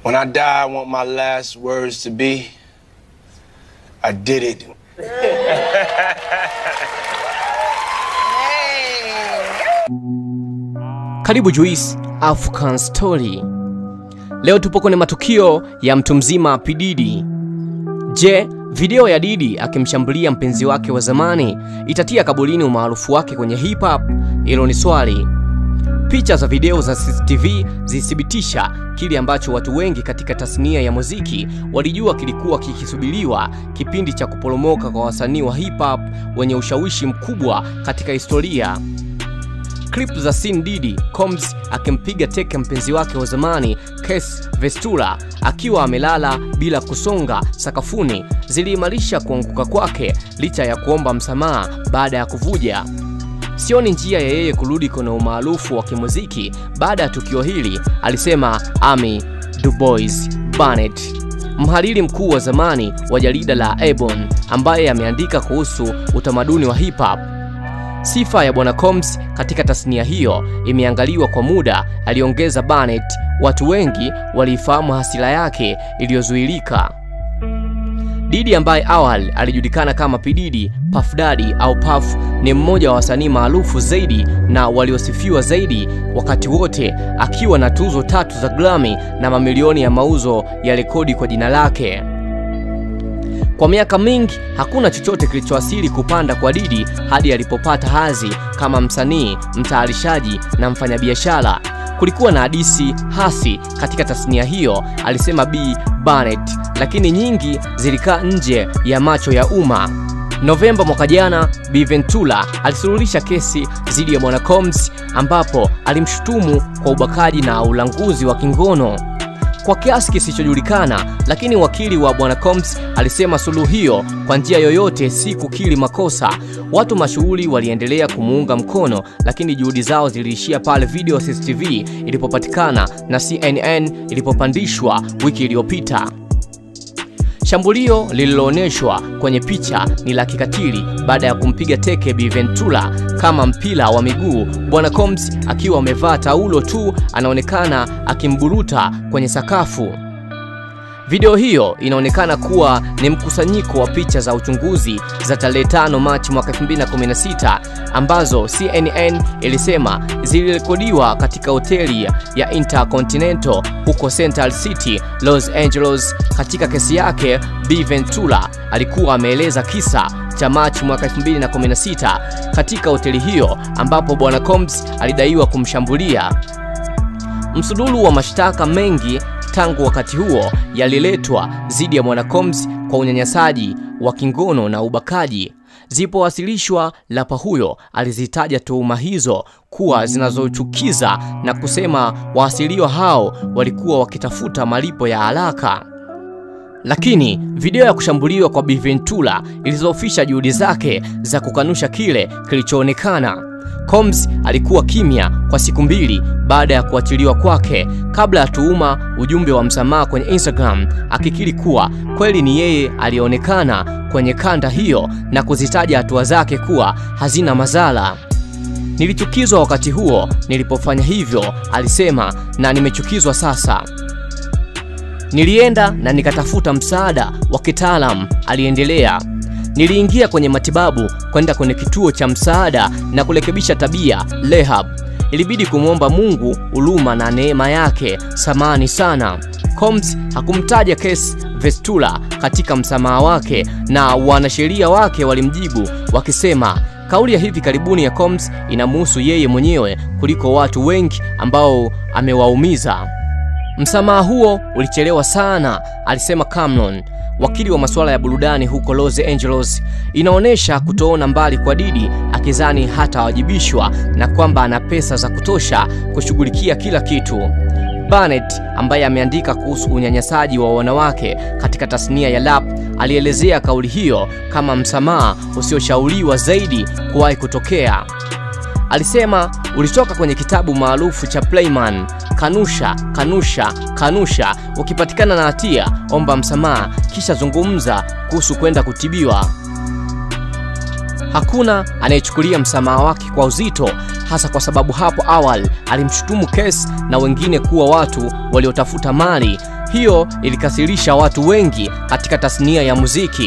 When I die, I want my last words to be I did it. Karibu Juice African Story. Leo tupo kwenye matukio ya mtu mzima P Diddy. Je, video ya Diddy akimshambulia mpenzi wake wa zamani itatia kabulini umaarufu wake kwenye hip hop? Hilo ni swali. Picha za video za CCTV zilithibitisha kile ambacho watu wengi katika tasnia ya muziki walijua kilikuwa kikisubiriwa, kipindi cha kuporomoka kwa wasanii wa hip hop wenye ushawishi mkubwa katika historia. Clip za Sin Diddy Combs akimpiga teke mpenzi wake wa zamani Kes Vestura akiwa amelala bila kusonga sakafuni ziliimarisha kuanguka kwake licha ya kuomba msamaha baada ya kuvuja. Sioni njia ya yeye kurudi kwenye umaarufu wa kimuziki baada ya tukio hili, alisema Amy Dubois Barnett, mhariri mkuu wa zamani wa jarida la Ebon ambaye ameandika kuhusu utamaduni wa hip hop. Sifa ya Bwana Combs katika tasnia hiyo imeangaliwa kwa muda, aliongeza Barnett. Watu wengi waliifahamu hasira yake iliyozuilika. Diddy ambaye awali alijulikana kama P Diddy, Puff Daddy au Puff ni mmoja wa wasanii maarufu zaidi na waliosifiwa zaidi wakati wote, akiwa na tuzo tatu za Grammy na mamilioni ya mauzo ya rekodi kwa jina lake. Kwa miaka mingi hakuna chochote kilichoasili kupanda kwa Diddy hadi alipopata hadhi kama msanii, mtayarishaji na mfanyabiashara. Kulikuwa na hadithi hasi katika tasnia hiyo, alisema B Barnett, lakini nyingi zilikaa nje ya macho ya umma. Novemba mwaka jana, B Ventura alisuluhisha kesi dhidi ya bwana Combs ambapo alimshutumu kwa ubakaji na ulanguzi wa kingono kwa kiasi kisichojulikana, lakini wakili wa bwana Combs alisema suluhu hiyo kwa njia yoyote si kukiri makosa. Watu mashuhuri waliendelea kumuunga mkono, lakini juhudi zao ziliishia pale video CCTV ilipopatikana na CNN ilipopandishwa wiki iliyopita. Shambulio lililoonyeshwa kwenye picha ni la kikatili baada ya kumpiga teke Bi Ventura kama mpira wa miguu. Bwana Combs akiwa amevaa taulo tu anaonekana akimburuta kwenye sakafu. Video hiyo inaonekana kuwa ni mkusanyiko wa picha za uchunguzi za tarehe 5 Machi mwaka 2016 ambazo CNN ilisema zilirekodiwa katika hoteli ya Intercontinental huko Central City, Los Angeles. Katika kesi yake, B Ventura alikuwa ameeleza kisa cha Machi mwaka 2016 katika hoteli hiyo ambapo bwana Combs alidaiwa kumshambulia. Msururu wa mashtaka mengi tangu wakati huo yaliletwa dhidi ya bwana Combs kwa unyanyasaji wa kingono na ubakaji. Zipowasilishwa, lapa huyo alizitaja tuhuma hizo kuwa zinazochukiza na kusema waasiliwa hao walikuwa wakitafuta malipo ya haraka. Lakini video ya kushambuliwa kwa Bi Ventura ilizofisha juhudi zake za kukanusha kile kilichoonekana. Combs alikuwa kimya kwa siku mbili baada ya kuachiliwa kwake, kabla ya tuhuma ujumbe wa msamaha kwenye Instagram, akikiri kuwa kweli ni yeye aliyeonekana kwenye kanda hiyo na kuzitaja hatua zake kuwa hazina madhara. Nilichukizwa wakati huo nilipofanya hivyo, alisema, na nimechukizwa sasa. Nilienda na nikatafuta msaada wa kitaalamu, aliendelea. Niliingia kwenye matibabu, kwenda kwenye kituo cha msaada na kurekebisha tabia rehab. Ilibidi kumwomba Mungu huruma na neema yake. Samani sana. Combs hakumtaja Kes Vestura katika msamaha wake, na wanasheria wake walimjibu wakisema kauli ya hivi karibuni ya Combs inamhusu yeye mwenyewe kuliko watu wengi ambao amewaumiza. Msamaha huo ulichelewa sana, alisema Cameron, wakili wa masuala ya burudani huko Los Angeles. Inaonyesha kutoona mbali kwa Diddy, akizani hatawajibishwa na kwamba ana pesa za kutosha kushughulikia kila kitu. Barnett ambaye ameandika kuhusu unyanyasaji wa wanawake katika tasnia ya rap alielezea kauli hiyo kama msamaha usioshauriwa zaidi kuwahi kutokea. Alisema ulitoka kwenye kitabu maarufu cha Playman, kanusha, kanusha, kanusha. Ukipatikana na hatia, omba msamaha, kisha zungumza kuhusu kwenda kutibiwa. Hakuna anayechukulia msamaha wake kwa uzito, hasa kwa sababu hapo awali alimshutumu Kes na wengine kuwa watu waliotafuta mali. Hiyo ilikasirisha watu wengi katika tasnia ya muziki.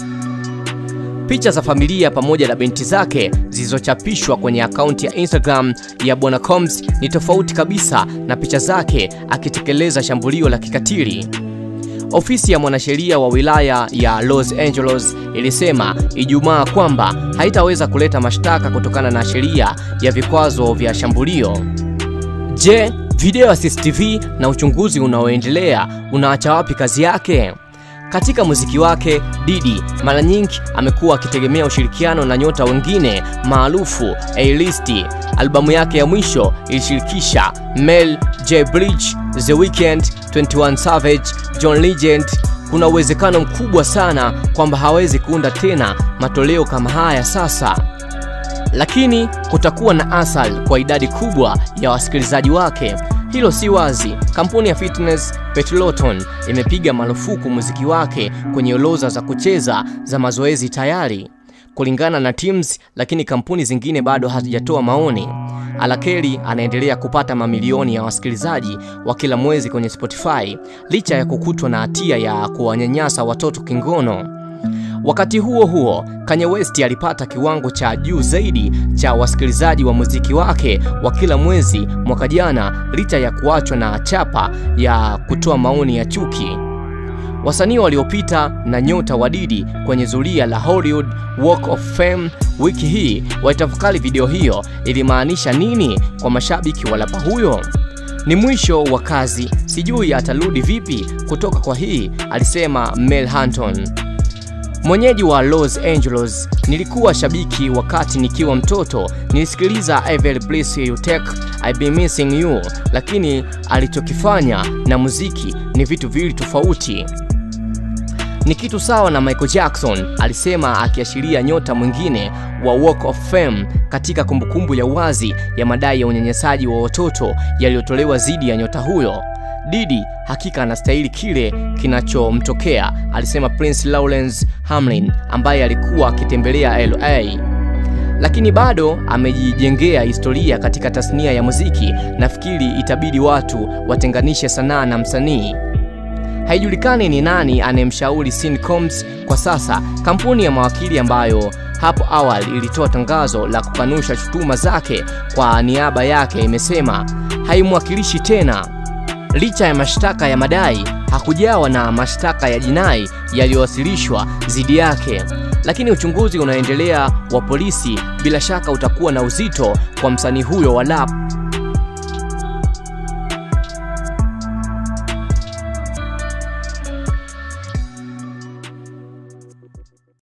Picha za familia pamoja na binti zake zilizochapishwa kwenye akaunti ya Instagram ya Bwana Combs ni tofauti kabisa na picha zake akitekeleza shambulio la kikatili. Ofisi ya mwanasheria wa wilaya ya Los Angeles ilisema Ijumaa kwamba haitaweza kuleta mashtaka kutokana na sheria ya vikwazo vya shambulio. Je, video ya CCTV na uchunguzi unaoendelea unaacha wapi kazi yake? Katika muziki wake, Diddy mara nyingi amekuwa akitegemea ushirikiano na nyota wengine maarufu A-list. Albamu yake ya mwisho ilishirikisha Mel J Blige, The Weeknd, 21 Savage, John Legend. Kuna uwezekano mkubwa sana kwamba hawezi kuunda tena matoleo kama haya sasa lakini kutakuwa na athari kwa idadi kubwa ya wasikilizaji wake. Hilo si wazi. Kampuni ya fitness Peloton imepiga marufuku muziki wake kwenye orodha za kucheza za mazoezi tayari, kulingana na Teams, lakini kampuni zingine bado hazijatoa maoni. Alakeli anaendelea kupata mamilioni ya wasikilizaji wa kila mwezi kwenye Spotify licha ya kukutwa na hatia ya kuwanyanyasa watoto kingono. Wakati huo huo, Kanye West alipata kiwango cha juu zaidi cha wasikilizaji wa muziki wake wa kila mwezi mwaka jana licha ya kuachwa na chapa ya kutoa maoni ya chuki. Wasanii waliopita na nyota wa Diddy kwenye zulia la Hollywood Walk of Fame wiki hii waitafakari video hiyo ilimaanisha nini kwa mashabiki wa rapa huyo. Ni mwisho wa kazi, sijui atarudi vipi kutoka kwa hii, alisema Mel Hanton. Mwenyeji wa Los Angeles, nilikuwa shabiki wakati nikiwa mtoto. Nilisikiliza I Will Bless You Take I Be Missing You, lakini alichokifanya na muziki ni vitu viwili tofauti. Ni kitu sawa na Michael Jackson, alisema akiashiria nyota mwingine wa Walk of Fame katika kumbukumbu ya wazi ya madai ya unyanyasaji wa watoto yaliyotolewa dhidi ya nyota huyo. Diddy hakika anastahili kile kinachomtokea, alisema Prince Lawrence Hamlin ambaye alikuwa akitembelea LA. Lakini bado amejijengea historia katika tasnia ya muziki. Nafikiri itabidi watu watenganishe sanaa na msanii. Haijulikani ni nani anayemshauri Sean Combs kwa sasa. Kampuni ya mawakili ambayo hapo awali ilitoa tangazo la kukanusha shutuma zake kwa niaba yake imesema haimwakilishi tena. Licha ya mashtaka ya madai, hakujawa na mashtaka ya jinai yaliyowasilishwa dhidi yake, lakini uchunguzi unaendelea wa polisi bila shaka utakuwa na uzito kwa msanii huyo wa rap